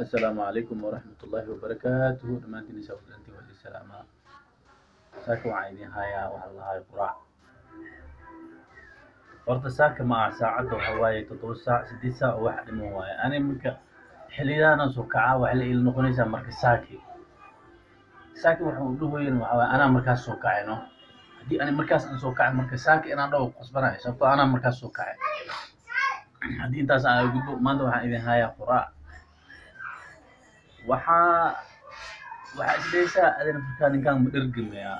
assalaamu calaykum waraxmat ullaahi wabarakaatuhu dhammaantiin isaa wadantii waa idin salaamaa saaka waxaan idin hayaa waxaa lahaay quraac horta saaka ma aha saacadda waxa waaye toddoba saac sideed saac oo wax dhiman waaye ani marka xiliyadaana soo kacaa waxay la iila noqonaysaa marka saaki saaki waxa uu dhahoyin waxa waaye anaa markaas soo kacay no haddii ani markaas aan soo kacay marka saaki inaan dhawo qasbanayo sababtoo anaa markaas soo kacay haddii intaas aan gudbo maanta waxaan idin hayaa quraac waxaa waxaa isdhaysaa adina markaa ninkaan ma dhergamayaa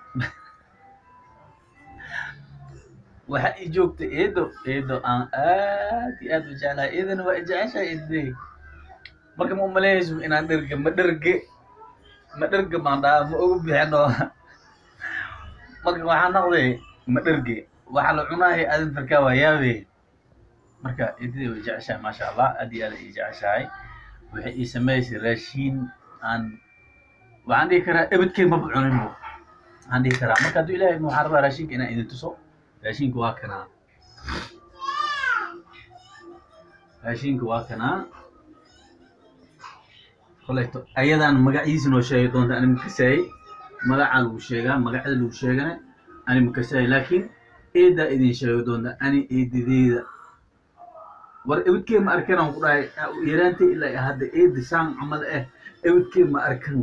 waxaa ii joogta eedo eedo aan aad iyo aad u jeclahay eedana waa ijeceshahay eedadey marka ma umaleynayso inaan dherge ma dherge ma dherge baan dhahaa ma ogu bixino marka waxaa noqday ma dherge waxaa la cunaahay adin farkaa waa yaabe marka eedadey way jeceshahay maasha allah aad iyo aad ay ii jeceshahay waxay ii sameysay raashiin aan waxaan dhihi karaa ebedkey maba cuninbo waxaan dhihi karaa marka hadduu ilahay waxaan rabaa raashinka inaan idin tuso raashinka waa kanaa raashinka waa kanaa koleeto ayadaan magaciisa noo sheegi doonta ani makasaayey magacaa lagu sheegaa magacada lagu sheegana ani makasaayey laakiin eedaa idin sheegi doonta ani eedadeeda war ebedkee ma arkan aan ku dhahay yaraantay ilaa hadda eeda saan camal ah ebedkee ma arkan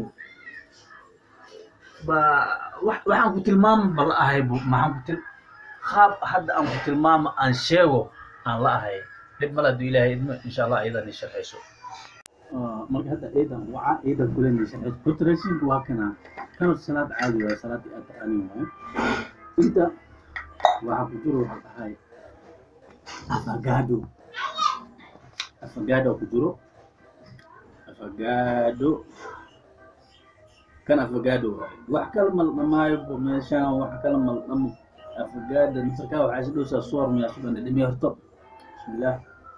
ba waxaan ku tilmaama ba la ahay bu maxaan ku til qaab hadda aan ku tilmaama aan sheego aan la ahay dhib male hadduu ilaahay idmo insha allah ayadan i sharxayso marka hadda eedan waca eedan kulen sharxayso horta raashinka waa kana kana salaad caadi waaye salaadii aad taqaanin waaye inta waxaa ku jiro waxaa dhahay afagaado afagaado ku jiro afagaado kan afagaado waaye wax kala maldhamaayo meeshaan wax kala maldhamo afagaada nasarkaa waxaa is dhowsaa soor miyaa sugan dhimi horto bismillah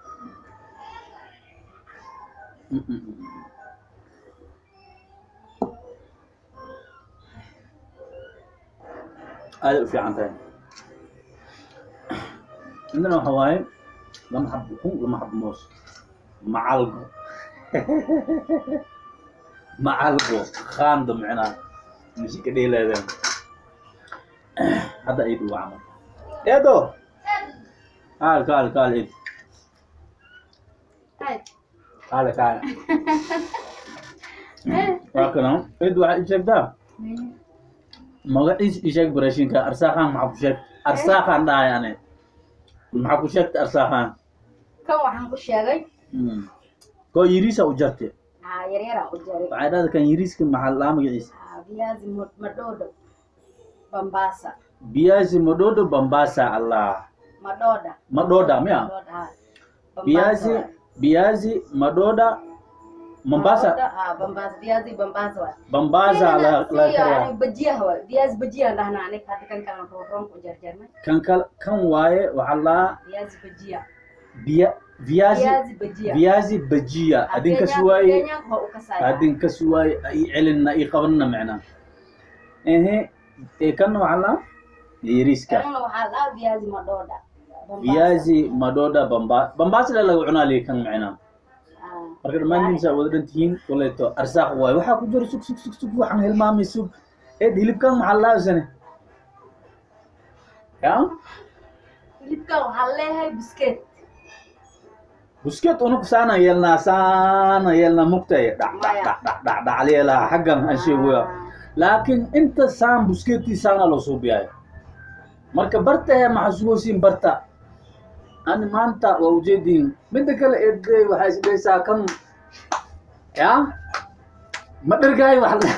aaday u fiican tahay indana waxa waaye lama xab ukun lama xab moos macalgo macalgo khaando micnaa musika dheelaadaan hadda ay dhuwa camal eedo kaal kaal kaal id kaale kaale waa kana id waxaa ii sheegtaa magaciis ii sheeg barashinka arsaaqaan maxaa ku sheeg arsaaqaan dhahay ane maxaa ku sheegta arsaaqaan kan waxaan ku sheegay koo yiriisa u jarte aa yaryara u jaray waxay dhahda kan yiriiska maxaa laa magaciisa Aa, viazi mo- madhoodho bambasa biyazi mododo bambasa allah madhoodha madoda miya Madhoodha, haa. Bambasa biyazi waay. biyazi madoda mombasa Madhoodha, aa, bambasa viazi bambasa waay. bambaza la Iyadana la si, kariya yani, bajiyaha waay viazi bajiyaha dhahnaa aniga hadda kan kalan roon ku jarjarnay kan kal kan waaye waxaa laa viazi bajiya biya viazi viazi bajiya viazi bajiya adin kas waaye Kenyaanka waa u kasaya adin kas waaye i celinna i qabanna macnaa ehe ee kan waxaa laa yariiska kanna waxaa la dhahaa viazi madhoodha Bambasa. viazi madoda bamba bambaasa la laga cunaa liya kan macnaa Aa, marka dhammaantiinsa wada dhan tihiin koleeto arsaaq waaye waxaa ku jiro sug sug sug sug waxaan hilmaamay sug eed hilibkan maxaa laabsane ya hilibkan waxaa leeyahay biskeet busket unug saana yeelnaa saana yeelnaa mugtay dhac dhac dhac dhac dhac dhac leelaa xaggan aan sheegoya laakiin inta saan busketii saana loo suubiyayo marka barta maxaa sugosiin barta ani maanta waa ujeediin midda kale eedey waxaa isdhaysaa kan ya ma dhergaay wax la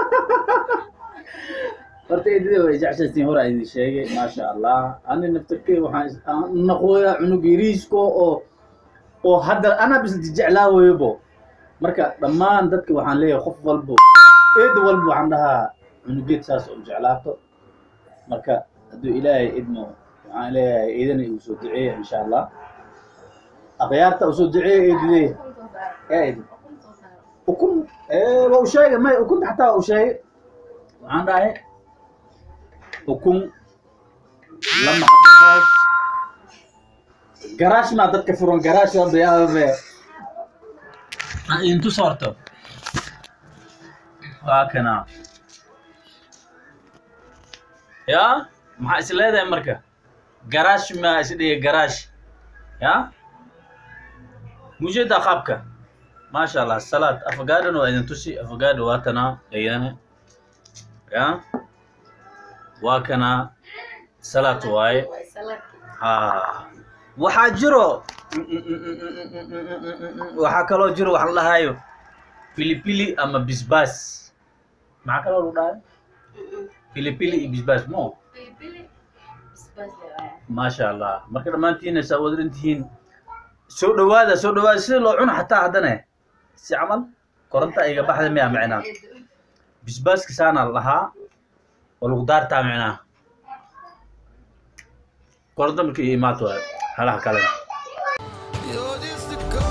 horta eedada way jecshaysiin hore idin sheegay maasha allah ani naftarkey waxaan is- aan naqooyaa cunug yariisko oo oo hadda anaa bis jeclaa weybo marka dhammaan dadka waxaan leeyahay qof walbo eeda walba waxaan dhahaa cunugeed saas oo jeclaato marka hadduu ilaahay idmo waxaan leeyahay eedana igu soo duceeya insha allah akhyaarta usoo duceeya eedidee eed ukun eh, waa u sheegay may ukunta xataa waa u sheegay waxaan dhahay ukun lama xabahood garaash maa dadka furan garaash hadda yaabe aan idin tuso horto waa kana ya maxaa is leedahay marka garaash maa is dhigay garaash ya mujeedaa qaabka maasha allah salaad afagaadhan waa idin tusi afagaadho waa tanaa ayana ya waa kana salaad waaye ha waxaa jiro waxaa kaloo jiro wax la dhahayo pilipili ama bisbas maxaa kaloo lagu dhahay pilipili iyo bisbas mo maasha allah marka dhammaantiina saa wadaran tihiin soo dhawaada soo dhawaada sida loo cuno xataa haddana si camal koronta iga baxda miya micnaa bisbaaska saana la dhahaa oo lagu daartaa micnaa koronto markii iyo imaato halaha kalena You're just a